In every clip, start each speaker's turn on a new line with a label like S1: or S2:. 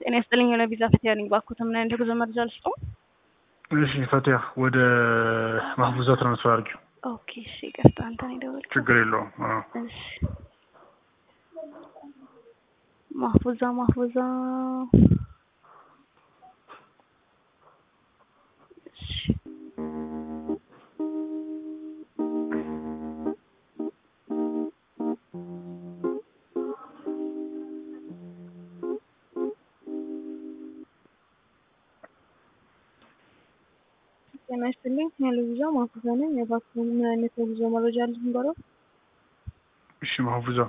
S1: ጤና ይስጥልኝ የሆነ ቪዛ ፈቲያ ነኝ። ባኩት ምን አይነት የጉዞ መረጃ ልስጠው?
S2: እሺ ፈቲያ ወደ ማህቡዛ ትራንስፈር አድርጊው።
S1: ኦኬ እሺ፣ ይቅርታ አንተ ነው የደወልኩት።
S2: ችግር የለውም። አዎ
S1: እሺ ማህፉዛ ማህፉዛ እሺ ጤና ይስጥልኝ ያለ ቪዛ ማህፉዛ ነኝ። የባኩ ምን አይነት የጉዞ መረጃ ልንገረው?
S2: እሺ ማህቡዛ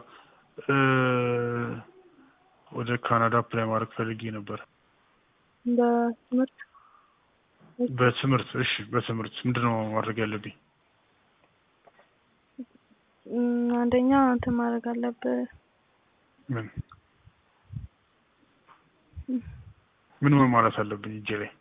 S2: ወደ ካናዳ አፕላይ ማድረግ ፈልጌ ነበር።
S1: በትምህርት
S2: በትምህርት እሺ፣ በትምህርት ምንድነው ማድረግ ያለብኝ?
S1: እም፣ አንደኛ እንትን ማድረግ አለብህ።
S2: ምን ምን ምን ማለት አለብኝ? እጄ ላይ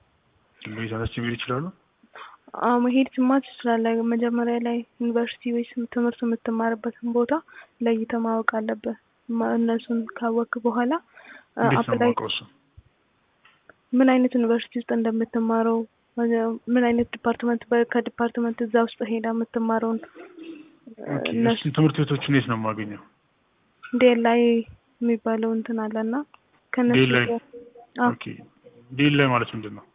S2: ቤታች መሄድ ይችላሉ?
S1: አዎ መሄድ ትማር ትችላለህ። መጀመሪያ ላይ ዩኒቨርሲቲ ወይስ ትምህርት የምትማርበትን ቦታ ለይተህ ማወቅ አለብህ። ማ- እነሱን ካወቅክ በኋላ አ-
S2: እንዴት ነው
S1: አፕላይ
S2: የማውቀው እሱ?
S1: ምን አይነት ዩኒቨርሲቲ ውስጥ እንደምትማረው ምን አይነት ዲፓርትመንት በ- ከዲፓርትመንት እዛ ውስጥ ሄዳ የምትማረውን
S2: ኦኬ፣
S1: እነሱ
S2: እሱን ትምህርት ቤቶችን የት ነው የማገኘው?
S1: ዴል ላይ የሚባለው እንትን አለና ከነሱ
S2: ዴል ላይ?
S1: ጋር አዎ
S2: ኦኬ፣ ዴል ላይ ማለት ምንድን ነው?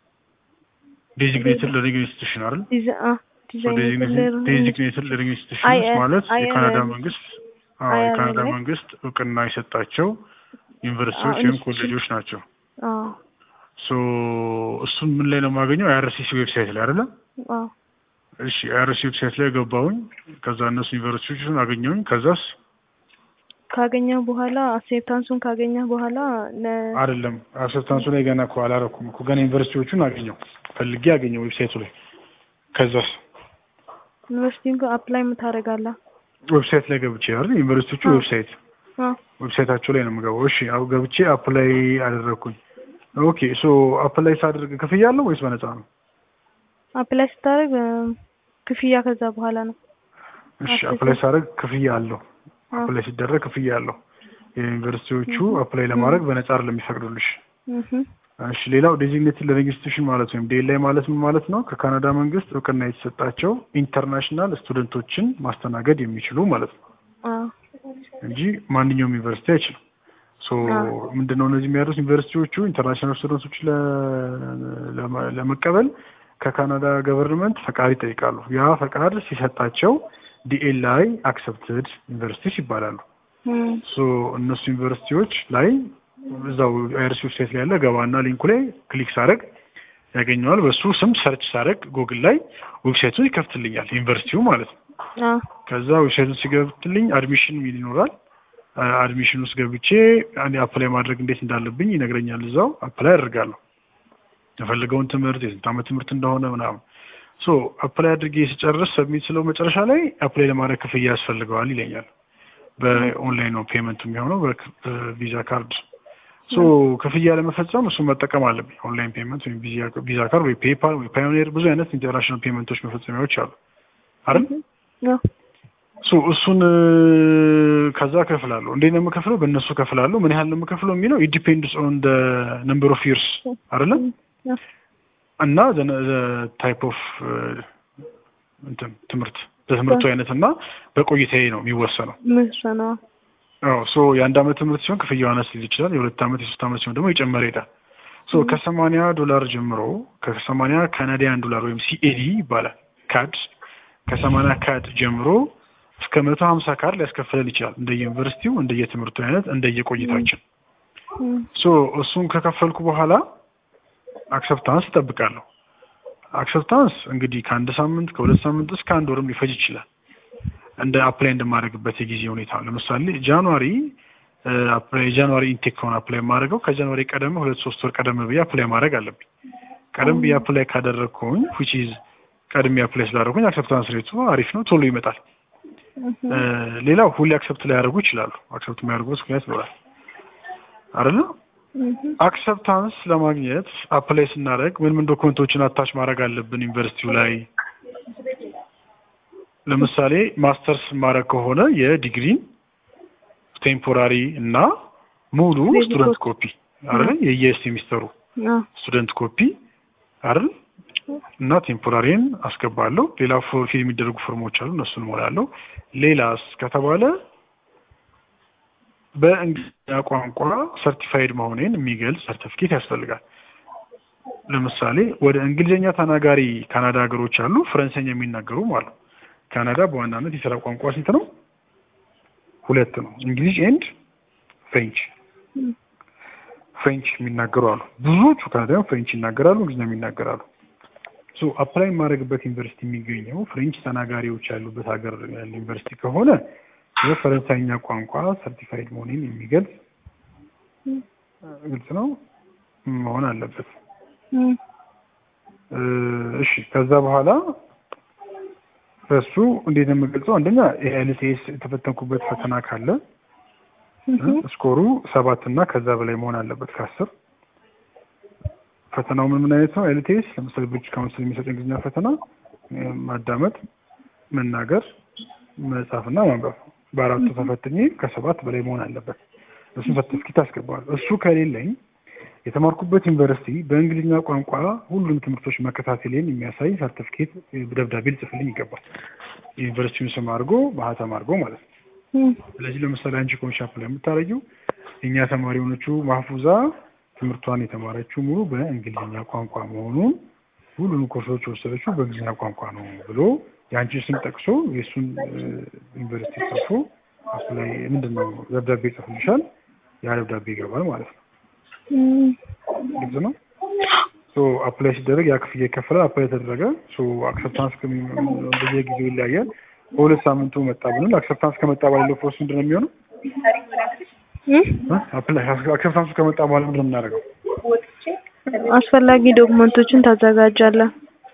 S2: ዴዚግኔትድ ለርኒንግ ኢንስቲትዩሽን አይደል?
S1: ዲዛ- አ- ዲዛይን
S2: ዴዚግኔትድ ለርኒንግ ኢንስቲትዩሽንስ
S1: አይ-
S2: ማለት
S1: አይ-
S2: የካናዳ
S1: አይ-
S2: መንግስት አዎ
S1: አይ-
S2: የካናዳ
S1: አይ-
S2: መንግስት እውቅና የሰጣቸው ዩኒቨርሲቲዎች
S1: አዎ፣
S2: ወይም
S1: ኢንስቲትዩሽን።
S2: ኮሌጆች ናቸው።
S1: አዎ
S2: ሶ እሱን ምን ላይ ነው የማገኘው? አይአርሲሲ ዌብሳይት ላይ አይደለ?
S1: አዎ
S2: እሺ አይአርሲ ዌብሳይት ላይ ገባሁኝ። ከዛ እነሱ ዩኒቨርሲቲዎችን አገኘሁኝ። ከዛስ
S1: ካገኘህ በኋላ አክሴፕታንሱን ካገኘህ በኋላ ለ-
S2: አይደለም አክሰፕታንሱ ላይ ገና እኮ አላረኩም እኮ ገና ዩኒቨርሲቲዎቹን አገኘው ፈልጌ አገኘው ዌብሳይቱ ላይ። ከዛስ
S1: ዩኒቨርሲቲውን አፕላይ የምታደርጋለህ።
S2: ዌብሳይት ላይ ገብቼ አይደል? ዩኒቨርሲቲዎቹ
S1: አዎ።
S2: ዌብሳይት
S1: አዎ
S2: ዌብሳይታቸው ላይ ነው የምገባው። እሺ አው ገብቼ አፕላይ አደረግኩኝ። ኦኬ ሶ አፕላይ ሳደርግ ክፍያ አለው ወይስ በነፃ ነው?
S1: አፕላይ ስታደርግ እም፣ ክፍያ ከዛ በኋላ ነው።
S2: እሺ
S1: አፕላይ
S2: አፕላይ ሳደርግ ክፍያ አለው።
S1: አዎ።
S2: አፕላይ ሲደረግ ክፍያ አለው። የዩኒቨርሲቲዎቹ
S1: Mhm.
S2: አፕላይ ለማድረግ በነፃ አይደለም የሚፈቅዱልሽ።
S1: እህ
S2: እሺ ሌላው ዴዚግኔትድ ለርኒንግ ኢንስቲትዩሽን ማለት ወይም ዴላይ ማለት ምን ማለት ነው? ከካናዳ መንግስት እውቅና የተሰጣቸው ኢንተርናሽናል ስቱደንቶችን ማስተናገድ የሚችሉ ማለት ነው
S1: አዎ
S2: እንጂ ማንኛውም ዩኒቨርሲቲ አይችልም። ሶ
S1: አዎ።
S2: ምንድነው እነዚህ የሚያደርሱት ዩኒቨርሲቲዎቹ ኢንተርናሽናል ስቱደንቶች ለ- ለመ- ለመቀበል ከካናዳ ገቨርንመንት ፈቃድ ይጠይቃሉ። ያ ፈቃድ ሲሰጣቸው ዲኤልአይ አክሰፕትድ ዩኒቨርሲቲስ ይባላሉ።
S1: እም፣
S2: ሶ እነሱ ዩኒቨርሲቲዎች ላይ እዛው አይርሲ ዌብሳይት ላይ ያለ ገባና ሊንኩ ላይ ክሊክ ሳደርግ ያገኘዋል። በሱ ስም ሰርች ሳደርግ ጉግል ላይ ዌብሳይቱን ይከፍትልኛል፣ ዩኒቨርሲቲው ማለት ነው።
S1: አዎ
S2: ከዛ ዌብሳይቱን ሲገብትልኝ አድሚሽን ሚል ይኖራል። አድሚሽን ውስጥ ገብቼ አንዴ አፕላይ ማድረግ እንዴት እንዳለብኝ ይነግረኛል። እዛው አፕላይ አድርጋለሁ የፈለገውን ትምህርት የስንት ዓመት ትምህርት እንደሆነ ምናምን። ሶ አፕላይ አድርጌ ስጨርስ ሰብሚት ስለው መጨረሻ ላይ አፕላይ ለማድረግ ክፍያ ያስፈልገዋል ይለኛል። በኦንላይን ነው ፔመንቱ የሚሆነው በክ- በቪዛ ካርድ። ሶ ክፍያ ለመፈጸም እሱን መጠቀም አለብኝ። ኦንላይን ፔመንት ወይም ቪዛ- ቪዛ ካርድ ወይ ፔፓል ወይ ፓዮኒር ብዙ አይነት ኢንተርናሽናል ፔመንቶች መፈጸሚያዎች አሉ አይደል?
S1: አዎ
S2: ሶ እሱን እ፣ ከዛ ከፍላለሁ። እንዴት ነው የምከፍለው? በእነሱ ከፍላለሁ። ምን ያህል ነው የምከፍለው የሚለው ኢት ኦን ደ ነምበር ኦፍ ይርስ አይደለም
S1: አዎ
S2: እና ታይፕ ኦፍ እንትን ትምህርት በትምህርቱ አይነት እና በቆይታዬ ነው የሚወሰነው።
S1: ምሰና
S2: አዎ ሶ የአንድ አመት ትምህርት ሲሆን ክፍያው አነስ ሊል ይችላል። የሁለት አመት የሶስት አመት ሲሆን ደግሞ የጨመረ ይሄዳል። ሶ ከሰማንያ ዶላር ጀምሮ ከሰማንያ ካናዲያን ዶላር ወይም ሲኤዲ ይባላል ካድ ከሰማንያ ካድ ጀምሮ እስከ መቶ ሀምሳ ካድ ሊያስከፍለን ይችላል። እንደየዩኒቨርሲቲው እንደየትምህርቱ አይነት እንደየቆይታችን
S1: እም፣
S2: ሶ እሱን ከከፈልኩ በኋላ አክሰፕታንስ እጠብቃለሁ። አክሰፕታንስ እንግዲህ ከአንድ ሳምንት ከሁለት ሳምንት እስከ አንድ ወርም ሊፈጅ ይችላል እንደ አፕላይ እንደማደርግበት የጊዜ ሁኔታ። ለምሳሌ ጃንዋሪ እ፣ አፕላይ የጃንዋሪ ኢንቴክ ከሆነ አፕላይ የማደርገው ከጃንዋሪ ቀደም ሁለት ሶስት ወር ቀደም ብዬ አፕላይ ማድረግ አለብኝ። ቀደም ብዬ አፕላይ ካደረግኩኝ ዊች ኢዝ ቀድሜ አፕላይ ስላደረጉኝ አክሰፕታንስ ሬቱ አሪፍ ነው፣ ቶሎ ይመጣል።
S1: እህ
S2: እ፣ ሌላው ሁሌ አክሰፕት ላያደርጉ ይችላሉ። አክሰፕት የሚያደርጉበት ምክንያት ይኖራል አይደለ?
S1: እህ
S2: አክሰፕታንስ ለማግኘት አፕላይ ስናደርግ ምን ምን ዶክመንቶችን አታች ማድረግ አለብን ዩኒቨርሲቲው ላይ? ለምሳሌ ማስተርስ ማድረግ ከሆነ የዲግሪን ቴምፖራሪ እና ሙሉ
S1: Credit
S2: ስቱደንት
S1: copy.
S2: ኮፒ አይደል የየሴሚስተሩ
S1: አዎ
S2: ስቱደንት ኮፒ አይደል እና ቴምፖራሪን አስገባለሁ። ሌላ ፎ- ፊል የሚደረጉ ፎርሞች አሉ፣ እነሱን እሞላለሁ። ሌላስ ከተባለ በእንግሊዝኛ ቋንቋ ሰርቲፋይድ መሆኔን የሚገልጽ ሰርቲፊኬት ያስፈልጋል። ለምሳሌ ወደ እንግሊዝኛ ተናጋሪ ካናዳ ሀገሮች አሉ፣ ፈረንሳይኛ የሚናገሩም አሉ። ካናዳ በዋናነት የስራ ቋንቋ ስንት ነው? ሁለት ነው፣ እንግሊዝ ኤንድ ፍሬንች።
S1: እም፣
S2: ፍሬንች የሚናገሩ አሉ። ብዙዎቹ ካናዳውያን ፍሬንች ይናገራሉ፣ እንግሊዝኛ ይናገራሉ። ሶ አፕላይ የማድረግበት ዩኒቨርሲቲ የሚገኘው ፍሬንች ተናጋሪዎች ያሉበት ሀገር ያለ ዩኒቨርሲቲ ከሆነ የፈረንሳይኛ ቋንቋ ሰርቲፋይድ መሆኔን የሚገልጽ
S1: እም፣
S2: ግልጽ ነው መሆን አለበት።
S1: እም፣
S2: እ፣ እሺ ከዛ በኋላ በሱ እንዴት ነው የምገልጸው? አንደኛ የኤልቲኤስ የተፈተንኩበት ፈተና ካለ
S1: እም፣
S2: ስኮሩ ሰባት እና ከዛ በላይ መሆን አለበት ከአስር ፈተናው ምን ምን አይነት ነው? ኤልቲኤስ ለምሳሌ ብሪቲሽ ካውንስል የሚሰጥ እንግሊዝኛ ፈተና እ፣ ማዳመጥ፣ መናገር፣ መጻፍና ማንበብ በአራቱ ተፈትኜ ከሰባት በላይ መሆን አለበት። እሱን ሰርቲፊኬት አስገባለሁ። እሱ ከሌለኝ የተማርኩበት ዩኒቨርሲቲ በእንግሊዝኛ ቋንቋ ሁሉም ትምህርቶች መከታተሌን የሚያሳይ ሰርቲፊኬት እ፣ ደብዳቤ ሊጽፍልኝ ይገባል። የዩኒቨርሲቲውን ስም አድርጎ ማህተም አድርጎ ማለት ነው።
S1: እም፣
S2: ስለዚህ ለምሳሌ አንቺ ኮንሻፕ ላይ የምታረጊው እኛ ተማሪ የሆነችው ማህፉዛ ትምህርቷን የተማረችው ሙሉ በእንግሊዝኛ ቋንቋ መሆኑን ሁሉንም ኮርሶች የወሰደችው በእንግሊዝኛ ቋንቋ ነው ብሎ የአንቺን ስም ጠቅሶ የእሱን እ፣ ዩኒቨርሲቲ ጽፎ እሱ ላይ ምንድን ነው ደብዳቤ ይጽፍልሻል። ያ ደብዳቤ ይገባል ማለት ነው።
S1: እም፣
S2: ግልጽ ነው። ሶ አፕላይ ሲደረግ ያ ክፍያ ይከፈላል። አፕላይ ተደረገ። ሶ አክሰፕታንስ በየጊዜው ይለያያል። በሁለት ሳምንቱ መጣ ብንል አክሰፕታንስ ከመጣ በኋላ ያለው ፕሮሰስ ምንድን ነው የሚሆነው?
S1: እም፣
S2: አፕላይ አክሰፕታንሱ ከመጣ በኋላ ምንድን ነው የምናደርገው?
S1: አስፈላጊ ዶክመንቶችን ታዘጋጃለህ።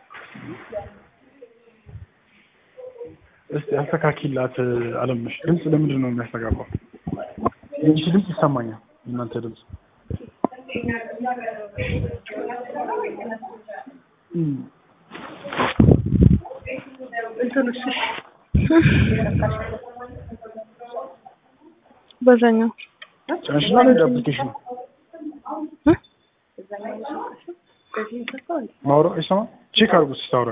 S2: እስቲ አስተካኪላት። አለምነሽ ድምፅ ለምንድን ነው የሚያስተጋባው? የአንቺ ድምፅ ይሰማኛል። እናንተ ድምፅ እም፣
S1: በዛኛው
S2: ጭነሽና እንደ አፕሊኬሽኑ
S1: እ?
S2: ማውራት አይሰማም። ቼክ አድርጉት ስታወራ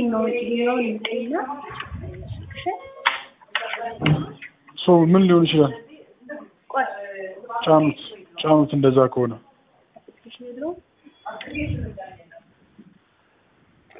S2: ሶ ምን ሊሆን ይችላል? ጫኑት ጫኑት። እንደዛ ከሆነ